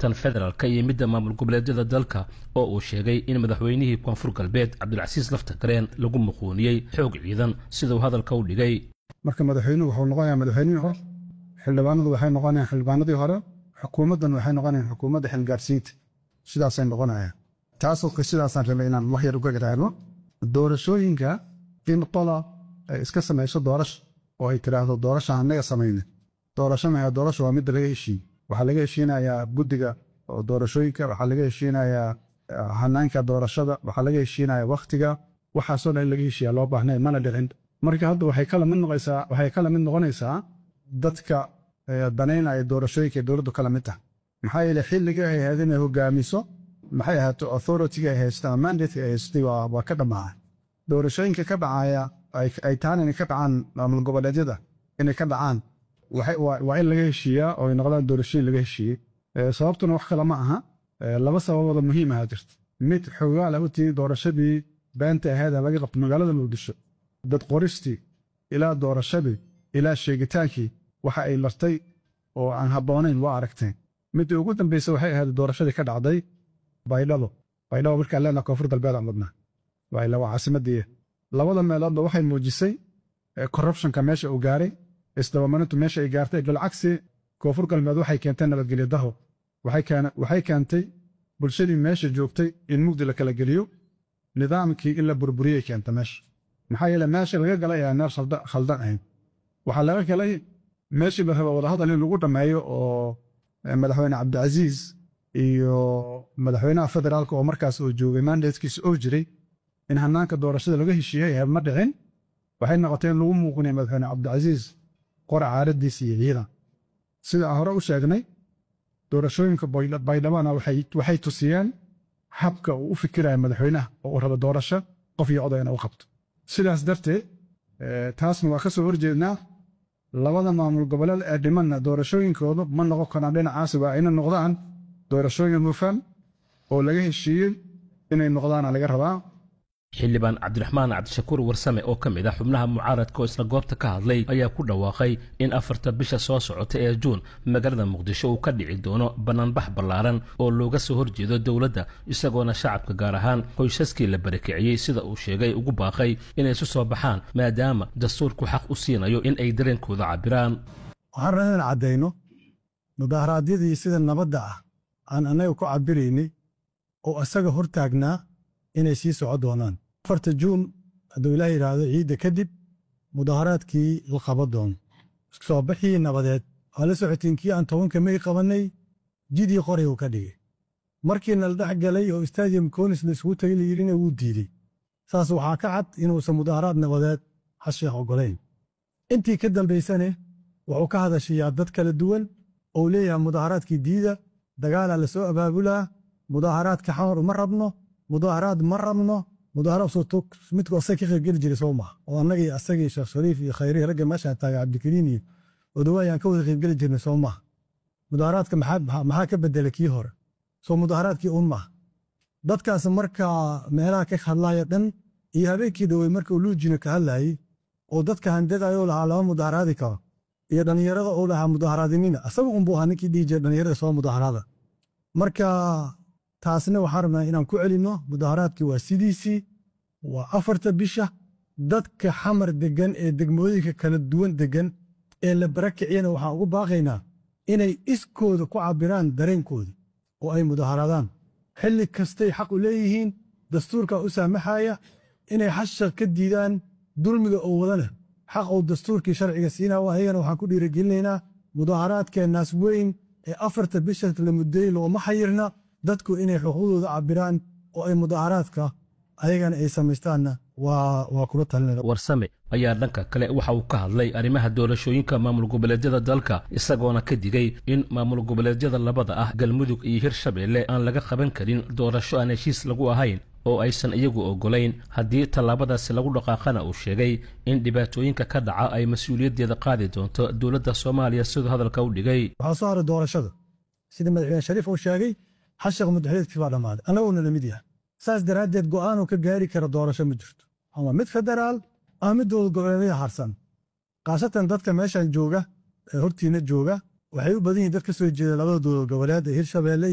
tan federaalka iyo midda maamul goboleedyada dalka oo uu sheegay in madaxweynihii koonfur galbeed cabdulcasiis laftagareen lagu muquuniyey xoog ciidan siduu hadalka u dhigay marka madaxweynuhu wuxuu noqonayaa madaxweynihii hore xildhibaanadu waxay noqonayaan xildhibaanadii hore xukuumaddan waxay noqonayaan xukuumadda xilgaarsiinta sidaasay noqonayaan taasoo sidaasaan rabay inaan wax yar uga garaano doorashooyinka in qola ay iska samayso doorasho oo ay tiraahdo doorasha annaga samayna doorasho maha doorasho waa midda laga heshiiyey waxaa laga heshiinayaa guddiga oo doorashooyinka waxaa laga heshiinayaa hanaanka doorashada waxaa laga heshiinayaa wakhtiga waxaasoo dhan in laga heshiiya loo baahnay mana dhicin marka hadda waxay kala mid noqonaysaa waxay kala mid noqonaysaa dadka danaynaya doorashooyinka dowladdu kala mid tahay maxaa yeele xilliga ay ahayd inay hogaamiso maxay ahaato authority ay haysata ama mandate ay haysatay waa ka dhammaacay doorashooyinka ka dhacaya ay tahan inay ka dhacaan maamul goboleedyada inay ka dhacaan waa in laga heshiiyaa oo ay noqdaan doorashooyin laga heshiiyey sababtuna wax kale ma aha laba sababooda muhiim aha jirta mid xogaala u tihi doorashadii beenta ahayd laga qabto magaalada muqdisho dad qoristii ilaa doorashadii ilaa sheegitaankii waxa ay lartay oo aan habboonayn waa aragteen midii ugu dambaysa waxay ahayd doorashadii ka dhacday baydhabo baydhabo markaan leenaha koonfur galbeed aan wadnaa baydhabo caasimadii labada meeloodba waxay muujisay corruptionka meesha uu gaaray isdabamarintu meesha ay gaartay bilcagsi koonfur galbeed waxay keentay nabadgelyo daho waxay keentay bulshadii meesha joogtay in mugdi la kala geliyo nidaamkii in la burburiyey keenta meesha maxaa yeele meesha laga galay ayaa meel khaldan ahayn waxaa laga galay meeshii la raba wadahadal in lagu dhammeeyo oo madaxweyne cabdicasiis iyo madaxweynaha federaalka oo markaas uu joogay mandatekiisa oo jiray in hanaanka doorashada laga heshiiyey ma dhicin waxay noqotay in lagu muuqinaya madaxweyne cabdicasiis qora caaradiisa iyo ciidan sida aan hore u sheegnay doorashooyinka baydhabana waxay tusiyeen habka uu u fikiraya madaxweynaha oo uu rabo doorasho qof iyo odayna u qabto sidaas darteed taasna waa ka soo horjeednaa labada maamul goboleed ee dhimanna doorashooyinkoodu ma noqon karaan dhinacaasi waa inay noqdaan doorashooyin hufan oo laga heshiiyey inay noqdaana laga rabaa xildhibaan cabdiraxmaan cabdishakuur warsame oo ka mid ah xubnaha mucaaradka oo isla goobta ka hadlay ayaa ku dhawaaqay in afarta bisha soo socota ee juun magaalada muqdisho uu ka dhici doono bannaanbax ballaaran oo looga soo horjeedo dowladda isagoona shacabka gaar ahaan qoysaskii la barakiciyey sida uu sheegay ugu baaqay inay isu soo baxaan maadaama dastuurku xaq u siinayo in ay dareenkooda cabbiraan waxaan rabaa inaan caddayno mudaharaadyadii sida nabadda ah aan annaga ku cabbiraynay oo isaga hor taagnaa inay sii soco doonaan afarta juun hadduu ilaah yidhaahdo ciidda kadib mudaharaadkii la qaban doono soo baxii nabadeed waa la socotiin kii aan tobanka may qabannay jidii qoray uu ka dhigay markiina la dhex galay oo stadium konis la isugu tagay layidhina wuu diidey saas waxaa ka cad inuusan mudaharaad nabadeed xasheekh oggolayn intii ka dambaysane wuxuu ka hadashayaa dad kala duwan ou leeyahay mudaharaadkii diida dagaalaa la soo abaabulaa mudaharaadka xamar uma rabno mudaharaad ma rabno midku asaga ka qaybgeli jiray soo maha oo annagii asagii sheekh shariif iyo khayrihi ragga meeshaan taagay cabdikariin iyo odawaayaan ka wada qaybgeli jirnay soo maha mudaharaadka maxaa ka bedelay kii hore soo mudaharaadkii un maha dadkaas markaa meelaha ka hadlaya dhan iyo habeenkii dhowey marka uu luujina ka hadlayey oo dadka handadayoo lahaa lama mudaharaadi karo iyo dhallinyarada oo lahaa mudaharaadinina asaga unbuu ahaa ninkii dhihi jira dhallinyarada soo mudaharaada marka taasna waxaan rabnaa inaan ku celinno mudaharaadkii waa sidiisii waa afarta bisha dadka xamar deggan ee degmooyinka kala duwan deggan ee la barakiciyana waxaan ugu baaqaynaa inay iskooda ku cabbiraan dareenkooda oo ay mudaharaadaan xilli kastay xaq u leeyihiin dastuurkaa u saamaxaya inay xasha ka diidaan dulmiga oo wadana xaq uu dastuurkii sharciga siinaa ayagana waxaan ku dhiirigelinaynaa mudaharaadkeennaas weyn ee afarta bisha la muddeeyey looma xayirna dadku inay xuquuqdooda cabbiraan oo ay mudaharaadka ayagana ay samaystaanna waa kula talinaya warsame ayaa dhanka kale waxa uu ka hadlay arrimaha doorashooyinka maamul goboleedyada dalka isagoona ka digay in maamul goboleedyada labada ah galmudug iyo hirshabeelle aan laga qaban karin doorasho aan heshiis lagu ahayn oo aysan iyagu oggolayn haddii tallaabadaasi lagu dhaqaaqana uu sheegay in dhibaatooyinka ka dhaca ay mas-uuliyaddeeda qaadi doonto dowladda soomaaliya siduu hadalka u dhigay waxaa soo haray doorashada sida madaxweyne shariif uu sheegay xashaq mudaxweedkii baa dhammaaday annaguna la mid yahay saas daraaddeed go'aanuu ka gaari kara doorasho ma jirto ama mid federaal ama mid dowlad goboleedyada harsan khaasatan dadka meeshan jooga ee hortiina jooga waxay u badan yihiin dad ka soo jeeda labada dowlad goboleed ee hirshabeelle